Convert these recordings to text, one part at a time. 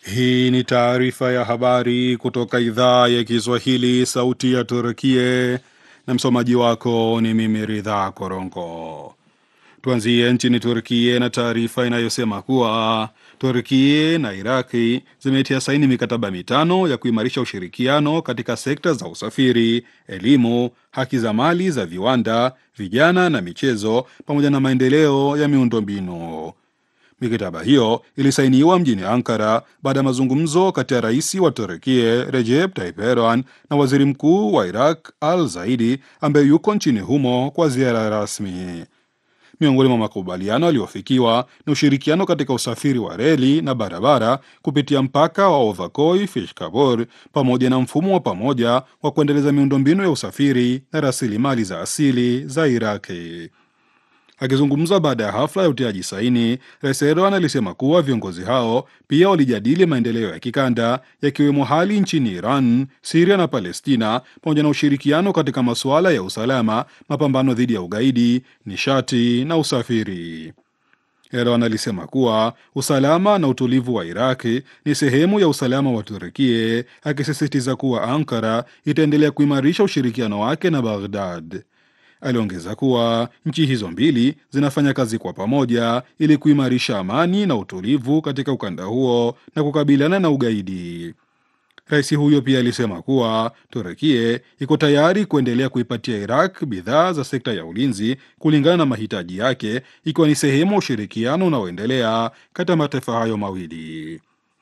Hii ni taarifa ya habari kutoka idhaa ya Kiswahili, sauti ya Turkie, na msomaji wako ni mimi Ridha Korongo. Tuanzie nchini Turkie na taarifa inayosema kuwa Turkie na Iraki zimetia saini mikataba mitano ya kuimarisha ushirikiano katika sekta za usafiri, elimu, haki za mali za viwanda, vijana na michezo, pamoja na maendeleo ya miundombinu. Mikataba hiyo ilisainiwa mjini Ankara baada ya mazungumzo kati ya rais wa Turkie Recep Tayyip Erdogan na waziri mkuu wa Iraq Al Zaidi ambaye yuko nchini humo kwa ziara rasmi. Miongoni mwa makubaliano yaliyofikiwa ni ushirikiano katika usafiri wa reli na barabara kupitia mpaka wa Ovakoi Fishkabor pamoja na mfumo wa pamoja wa kuendeleza miundombinu ya usafiri na rasilimali za asili za Iraki. Akizungumza baada ya hafla ya utiaji saini, Rais Erdogan alisema kuwa viongozi hao pia walijadili maendeleo ya kikanda yakiwemo hali nchini Iran, Siria na Palestina, pamoja na ushirikiano katika masuala ya usalama, mapambano dhidi ya ugaidi, nishati na usafiri. Erdogan alisema kuwa usalama na utulivu wa Iraki ni sehemu ya usalama wa Turkie, akisisitiza kuwa Ankara itaendelea kuimarisha ushirikiano wake na Baghdad. Aliongeza kuwa nchi hizo mbili zinafanya kazi kwa pamoja ili kuimarisha amani na utulivu katika ukanda huo na kukabiliana na ugaidi. Rais huyo pia alisema kuwa Turekie iko tayari kuendelea kuipatia Iraq bidhaa za sekta ya ulinzi kulingana na mahitaji yake, ikiwa ni sehemu ya ushirikiano unaoendelea kati ya mataifa hayo mawili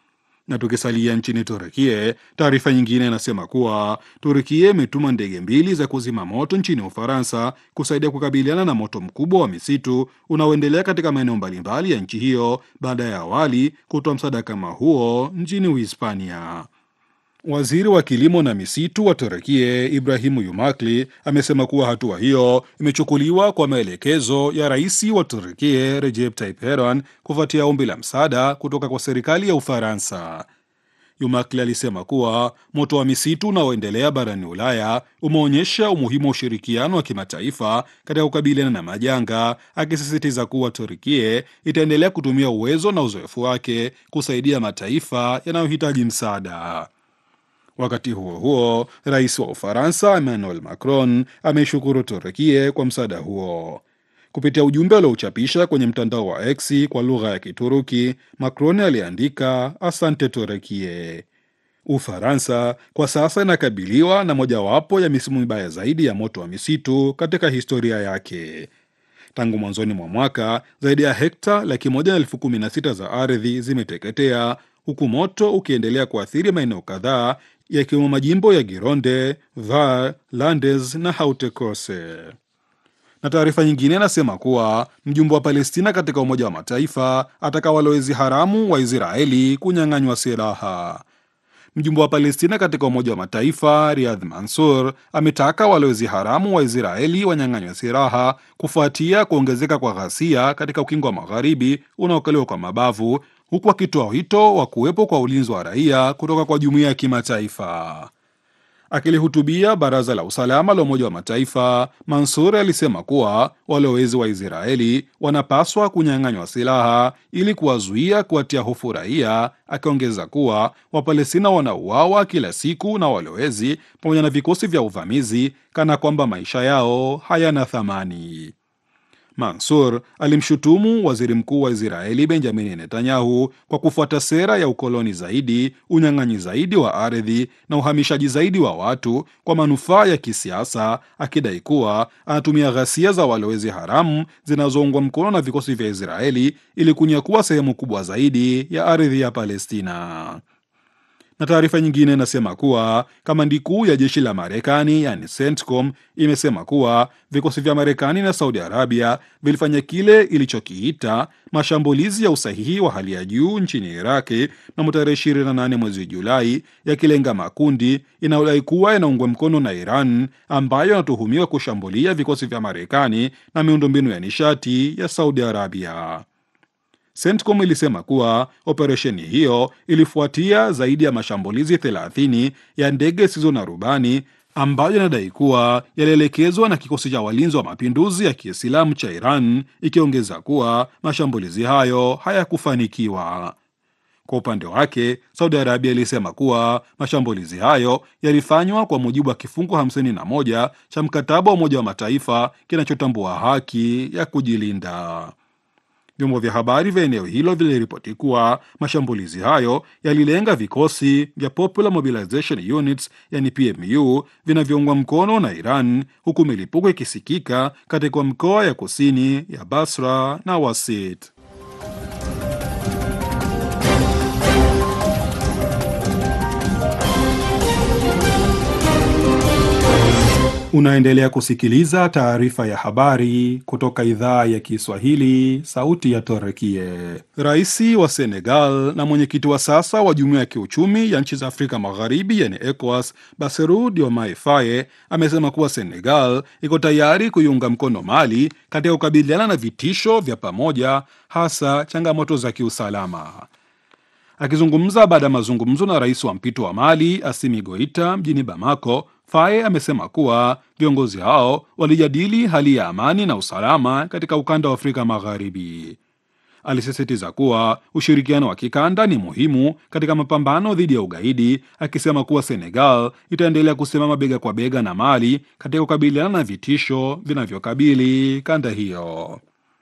na tukisalia nchini Turukie, taarifa nyingine inasema kuwa Turukie imetuma ndege mbili za kuzima moto nchini Ufaransa kusaidia kukabiliana na moto mkubwa wa misitu unaoendelea katika maeneo mbalimbali ya nchi hiyo baada ya awali kutoa msaada kama huo nchini Uhispania. Waziri wa kilimo na misitu wa Turukie Ibrahimu Yumakli amesema kuwa hatua hiyo imechukuliwa kwa maelekezo ya rais wa Turukie Recep Tayyip Erdogan kufuatia ombi la msaada kutoka kwa serikali ya Ufaransa. Yumakli alisema kuwa moto wa misitu unaoendelea barani Ulaya umeonyesha umuhimu wa ushirikiano wa kimataifa katika kukabiliana na majanga, akisisitiza kuwa Turukie itaendelea kutumia uwezo na uzoefu wake kusaidia mataifa yanayohitaji msaada. Wakati huo huo, rais wa Ufaransa Emmanuel Macron ameishukuru Turukie kwa msaada huo. Kupitia ujumbe aliochapisha kwenye mtandao wa X kwa lugha ya Kituruki, Macron aliandika asante Turukie. Ufaransa kwa sasa inakabiliwa na mojawapo ya misimu mibaya zaidi ya moto wa misitu katika historia yake. Tangu mwanzoni mwa mwaka zaidi ya hekta laki moja na elfu kumi na sita za ardhi zimeteketea huku moto ukiendelea kuathiri maeneo kadhaa yakiwemo majimbo ya Gironde, Var, Landes na Haute-Corse. Na taarifa nyingine inasema kuwa mjumbe wa Palestina katika Umoja wa Mataifa ataka walowezi haramu wa Israeli kunyang'anywa silaha. Mjumbe wa Palestina katika Umoja wa Mataifa Riyadh Mansur ametaka walowezi haramu wa Israeli wanyang'anywa silaha kufuatia kuongezeka kwa ghasia katika ukingo wa magharibi unaokaliwa kwa mabavu huku akitoa wito wa kuwepo kwa ulinzi wa raia kutoka kwa jumuiya ya kimataifa. Akilihutubia baraza la usalama la Umoja wa Mataifa, Mansur alisema kuwa walowezi wa Israeli wanapaswa kunyang'anywa silaha ili kuwazuia kuwatia hofu raia, akiongeza kuwa Wapalestina wanauawa kila siku na walowezi pamoja na vikosi vya uvamizi kana kwamba maisha yao hayana thamani. Mansur alimshutumu waziri mkuu wa Israeli Benjamini Netanyahu kwa kufuata sera ya ukoloni zaidi, unyang'anyi zaidi wa ardhi na uhamishaji zaidi wa watu kwa manufaa ya kisiasa, akidai kuwa anatumia ghasia za walowezi haramu zinazoungwa mkono na vikosi vya Israeli ili kunyakua sehemu kubwa zaidi ya ardhi ya Palestina na taarifa nyingine inasema kuwa kamandi kuu ya jeshi la Marekani yani CENTCOM imesema kuwa vikosi vya Marekani na Saudi Arabia vilifanya kile ilichokiita mashambulizi ya usahihi wa hali ya juu nchini Iraki mnamo tarehe 28 mwezi Julai, yakilenga makundi inayodai kuwa yanaungwa mkono na Iran ambayo yanatuhumiwa kushambulia vikosi vya Marekani na miundombinu ya nishati ya Saudi Arabia. CENTCOM ilisema kuwa operesheni hiyo ilifuatia zaidi ya mashambulizi 30 ya ndege zisizo na rubani ambayo inadai kuwa yalielekezwa na kikosi cha walinzi wa mapinduzi ya Kiislamu cha Iran, ikiongeza kuwa mashambulizi hayo hayakufanikiwa. Kwa upande wake, Saudi Arabia ilisema kuwa mashambulizi hayo yalifanywa kwa mujibu wa kifungu 51 cha mkataba wa Umoja wa Mataifa kinachotambua haki ya kujilinda. Vyombo vya habari vya eneo hilo viliripoti kuwa mashambulizi hayo yalilenga vikosi vya Popular Mobilization Units yani PMU vinavyoungwa mkono na Iran, huku milipuko ikisikika katika mikoa ya kusini ya Basra na Wasit. Unaendelea kusikiliza taarifa ya habari kutoka idhaa ya Kiswahili, sauti ya Torekie. Rais wa Senegal na mwenyekiti wa sasa wa jumuiya ya kiuchumi ya nchi za Afrika Magharibi, yani ECOWAS, Bassirou Diomaye Faye amesema kuwa Senegal iko tayari kuiunga mkono Mali katika kukabiliana na vitisho vya pamoja, hasa changamoto za kiusalama. Akizungumza baada ya mazungumzo na rais wa mpito wa Mali Assimi Goita mjini Bamako, Faye amesema kuwa viongozi hao walijadili hali ya amani na usalama katika ukanda wa Afrika Magharibi. Alisisitiza kuwa ushirikiano wa kikanda ni muhimu katika mapambano dhidi ya ugaidi, akisema kuwa Senegal itaendelea kusimama bega kwa bega na Mali katika kukabiliana na vitisho vinavyokabili kanda hiyo.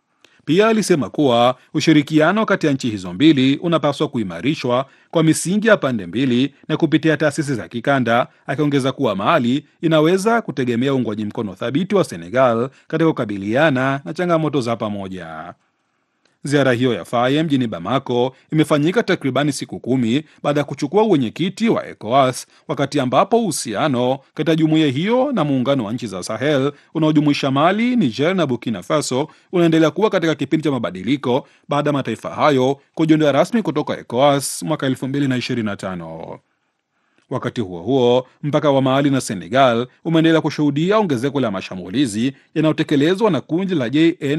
Pia alisema kuwa ushirikiano kati ya nchi hizo mbili unapaswa kuimarishwa kwa misingi ya pande mbili na kupitia taasisi za kikanda, akiongeza kuwa Mali inaweza kutegemea uungwaji mkono thabiti wa Senegal katika kukabiliana na changamoto za pamoja. Ziara hiyo ya Faye mjini Bamako imefanyika takribani siku kumi baada ya kuchukua uwenyekiti wa ECOWAS, wakati ambapo uhusiano kati ya jumuiya hiyo na muungano wa nchi za Sahel unaojumuisha Mali, Niger na Burkina Faso unaendelea kuwa katika kipindi cha mabadiliko baada ya mataifa hayo kujiondoa rasmi kutoka ECOWAS mwaka 2025. Wakati huo huo, mpaka wa Mali na Senegal umeendelea kushuhudia ongezeko la mashambulizi yanayotekelezwa na kundi la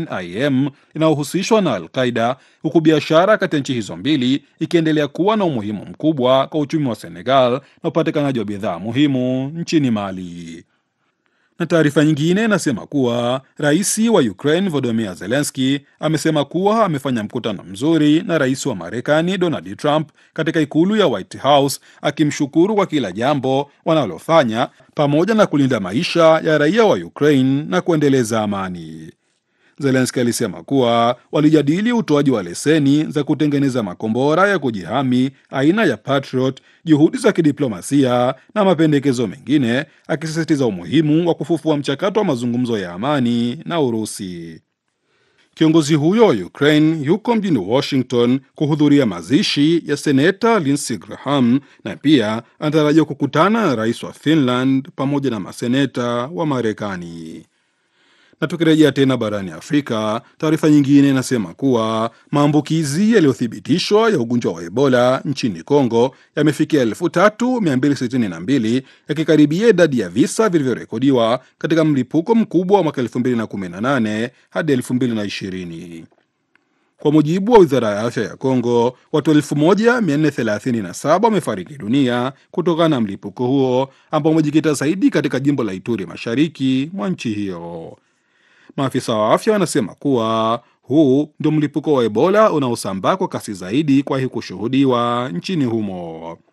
JNIM linalohusishwa na Al-Qaida, huku biashara kati ya nchi hizo mbili ikiendelea kuwa na umuhimu mkubwa kwa uchumi wa Senegal na upatikanaji wa bidhaa muhimu nchini Mali. Na taarifa nyingine inasema kuwa rais wa Ukraine Volodymyr Zelensky amesema kuwa amefanya mkutano mzuri na rais wa Marekani Donald Trump katika ikulu ya White House, akimshukuru kwa kila jambo wanalofanya pamoja na kulinda maisha ya raia wa Ukraine na kuendeleza amani. Zelensky alisema kuwa walijadili utoaji wa leseni za kutengeneza makombora ya kujihami aina ya Patriot, juhudi za kidiplomasia na mapendekezo mengine, akisisitiza umuhimu wa kufufua mchakato wa mazungumzo ya amani na Urusi. Kiongozi huyo wa Ukraine yuko mjini Washington kuhudhuria mazishi ya seneta Lindsey Graham na pia anatarajiwa kukutana na rais wa Finland pamoja na maseneta wa Marekani na tukirejea tena barani Afrika, taarifa nyingine inasema kuwa maambukizi yaliyothibitishwa ya ugonjwa wa Ebola nchini Kongo yamefikia 3262 yakikaribia idadi ya visa vilivyorekodiwa katika mlipuko mkubwa wa mwaka 2018 hadi 2020. Kwa mujibu wa wizara ya afya ya Kongo, watu 1437 wamefariki dunia kutokana na mlipuko huo ambao umejikita zaidi katika jimbo la Ituri, mashariki mwa nchi hiyo. Maafisa wa afya wanasema kuwa huu ndio mlipuko wa Ebola unaosambaa kwa kasi zaidi kuwahi kushuhudiwa nchini humo.